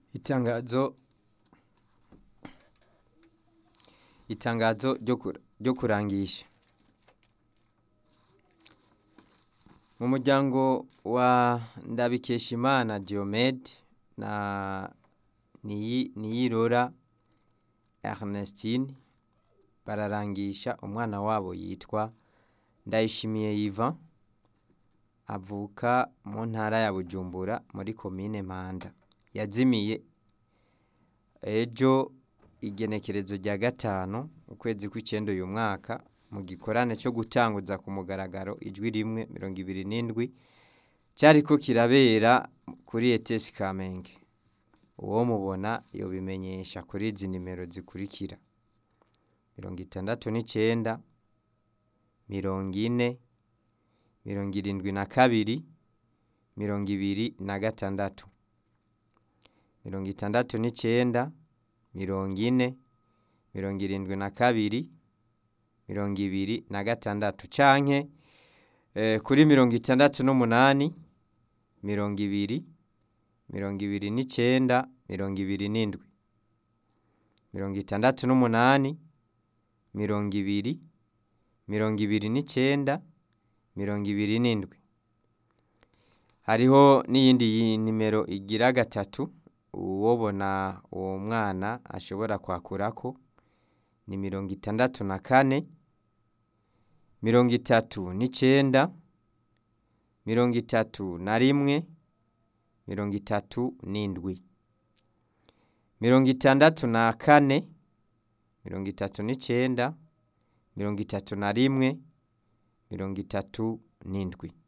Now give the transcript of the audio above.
Itangazo itangazo ryo kura- ryo kurangisha mu muryango wa Ndabikeshimana Diomede na Niyi- Niyirora Ernestine bararangisha umwana wabo yitwa Ndayishimiye Yvan avuka mu ntara ya Bujumbura muri komine Mpanda yazimiye ejo igenekerezo rya gatanu ukwezi kw'icenda uyu mwaka mu gikorane co gutanguza ku mugaragaro ijwi rimwe mirongo ibiri n'indwi cariko kirabera kuri ETS Kamenge uwomubona yobimenyesha kuri izi nimero zikurikira mirongo itandatu n'icenda mirongo ine mirongo irindwi na kabiri mirongo ibiri na gatandatu mirongo itandatu n'icenda mirongo ine mirongo irindwi na kabiri mirongo ibiri na gatandatu canke eh, kuri mirongo itandatu n'umunani mirongo ibiri mirongo ibiri n'icenda mirongo ibiri n'indwi mirongo itandatu n'umunani mirongo ibiri mirongo ibiri n'icenda mirongo ibiri n'indwi hariho n'iyindi yi- nimero igira gatatu uwobona uwo mwana ashobora kwakurako ni mirongo itandatu na kane mirongo itatu n'icenda mirongo itatu na rimwe mirongo itatu n'indwi mirongo itandatu na kane mirongo itatu n'icenda mirongo itatu na rimwe mirongo itatu n'indwi